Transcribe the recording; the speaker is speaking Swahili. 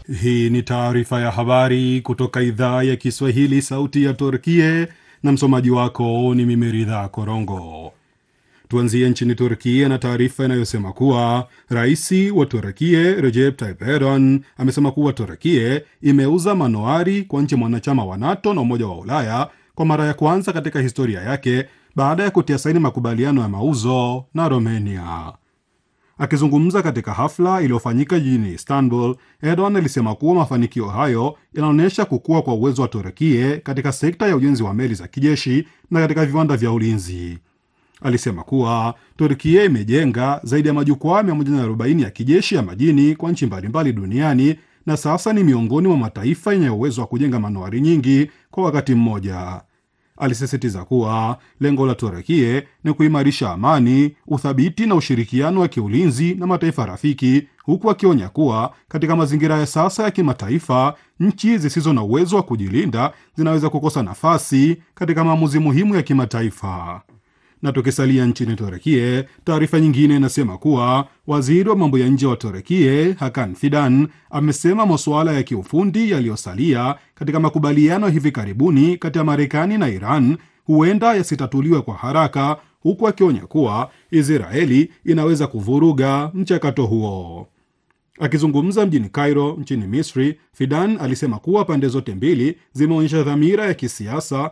Hii ni taarifa ya habari kutoka idhaa ya Kiswahili, sauti ya Turkie, na msomaji wako ni mimi Ridha Korongo. Tuanzie nchini Turkia na taarifa inayosema kuwa rais wa Turkie Recep Tayyip Erdogan amesema kuwa Turkie imeuza manowari kwa nchi mwanachama wa NATO na Umoja wa Ulaya kwa mara ya kwanza katika historia yake baada ya kutia saini makubaliano ya mauzo na Romania. Akizungumza katika hafla iliyofanyika jijini Istanbul, Erdogan alisema kuwa mafanikio hayo yanaonyesha kukua kwa uwezo wa Turekie katika sekta ya ujenzi wa meli za kijeshi na katika viwanda vya ulinzi. Alisema kuwa Turkia imejenga zaidi ya majukwaa 140 ya kijeshi ya majini kwa nchi mbalimbali duniani na sasa ni miongoni mwa mataifa yenye uwezo wa kujenga manowari nyingi kwa wakati mmoja. Alisisitiza kuwa lengo la Turekie ni kuimarisha amani, uthabiti na ushirikiano wa kiulinzi na mataifa rafiki, huku akionya kuwa katika mazingira ya sasa ya kimataifa, nchi zisizo na uwezo wa kujilinda zinaweza kukosa nafasi katika maamuzi muhimu ya kimataifa. Na tukisalia nchini Turekie, taarifa nyingine inasema kuwa waziri wa mambo ya nje wa Turekie Hakan Fidan amesema masuala ya kiufundi yaliyosalia katika makubaliano hivi karibuni kati ya Marekani na Iran huenda yasitatuliwe kwa haraka, huku akionya kuwa Israeli inaweza kuvuruga mchakato huo. Akizungumza mjini Cairo nchini Misri, Fidan alisema kuwa pande zote mbili zimeonyesha dhamira ya kisiasa